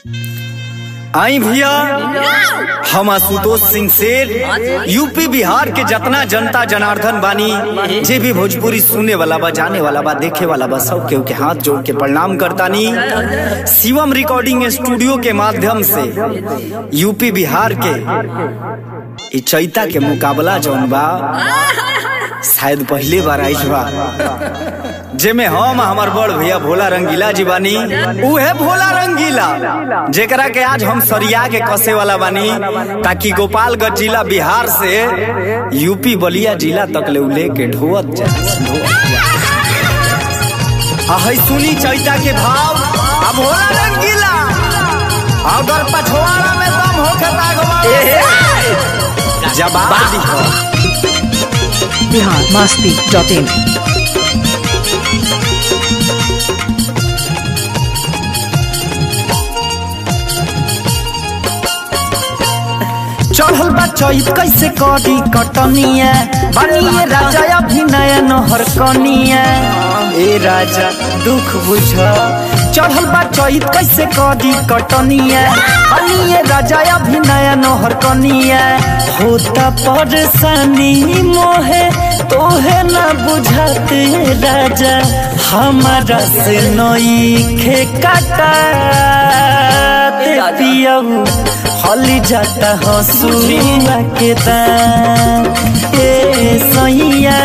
आई भैया हम आशुतोष सिंह सेठ यूपी बिहार के जितना जनता जनार्दन बानी जे भी भोजपुरी सुने वाला बा जाने वाला बा देखे वाला बा सब केहू के हाथ जोड़ के प्रणाम करतानी शिवम रिकॉर्डिंग स्टूडियो के माध्यम से यूपी बिहार के इ चैता के मुकाबला जौन बा शायद पहले बार आइल बा जेमे हम हमार बड़ भैया भोला रंगीला जी बानी उहे भोला रंगीला जेकरा के आज हम सरिया के कसे वाला बानी ताकि गोपालगंज जिला बिहार से यूपी बलिया जिला तक ले उले के ढोवत जा है सुनी चैता के भाव आ भोला रंगीला अगर पछवाड़ा में दम होके तागवा जवाब दिहो बिहार मस्ती डॉट इन चढ़ल बा चैत कैसे करी कटनिया बनिए राजा अभिनय नहर कनिया ए राजा दुख बुझ चढ़ल बा चैत कैसे करी कटनिया बनिए राजा अभिनय नहर कनिया होता परेशानी मोहे तोहे न बुझाते राजा हमारा से नई खे काटा पियऊ हली जाता हसुआ के दाम ए सैया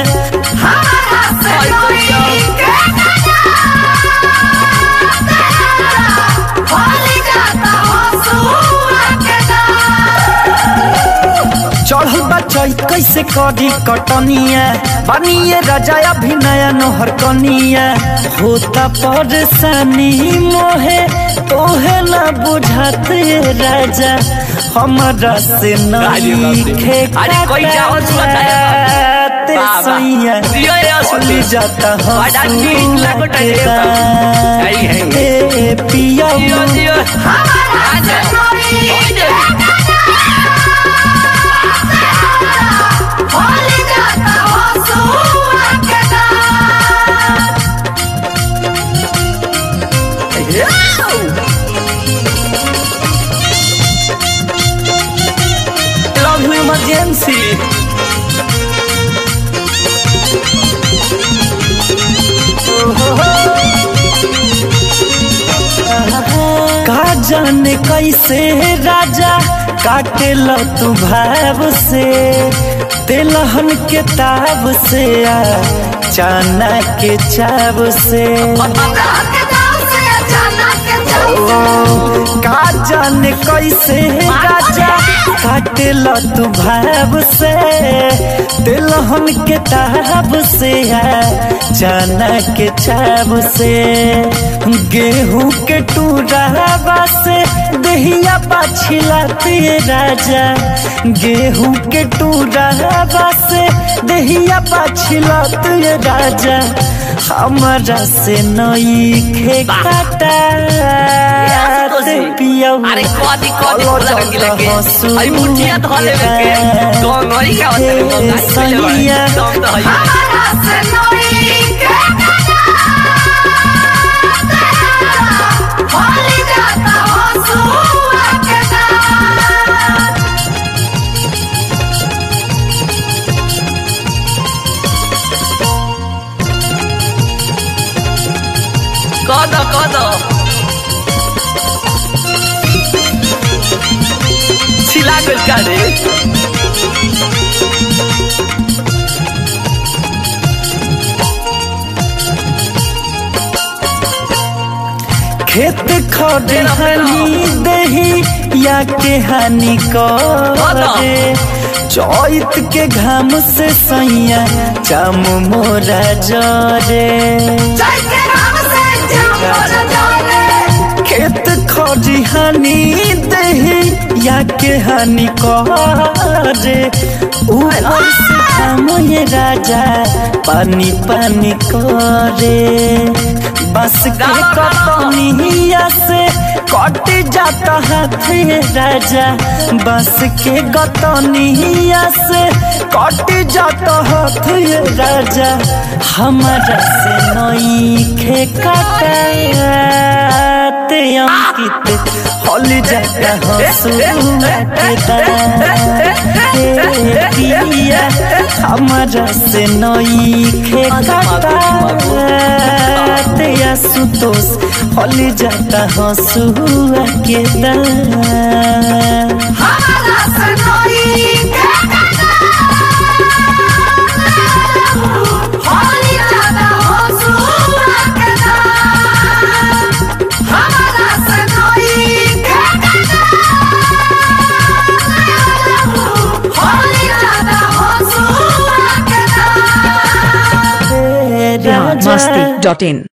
चढ़ल बा चैत कैसे करी कटनिया बनिए राजा अभिनय नहर कनिया होता परेशानी मोहे तोहे न बुझाते राजा हमरा से नहीं खे अरे कोई जाओ सुबह ते बाबा। सैया जियो ये चली जाता बड़ा नीक लगता है ये सब। है, है। ए पिया जियो जियो आजा लव यू इमरजेंसी का जाने कैसे राजा काटे लो तू भाव से तेलहन के ताब से आ चाना के चाव से का जाने कैसे राजा काटे लो तू भाव से तिलहन के ताब से है चना के चाब से गेहूं के टूरावा से दहिया पाछिलाते राजा गेहूं के टूरावा से दहिया पाछिलाते राजा हमरा से नई खे काटा पियऊ अरे कदी कदी बोला रंगी लगे अरे मुठिया धो लेवे के गंगई का होते गंगई दम तो है कद कद छिला गइल का रे खेत खड़हानी दही या के हानि करे चैत के घाम से सैया चाम मोरा जरे खेत खड़हानी दही या के हानि करे ऊपर से घाम ये राजा पानी पानी करे बस के कतनिया से कट जाता हाथ राजा बस के गतनिया से कट जाता हाथ राजा हमारा से नई खे काटे अंकित हल जाता हंसुआ के दातिया हमारा से नई खे काटे सुतोष हल जाता हंसुआ के दातिया बिहार मस्ती डॉट इन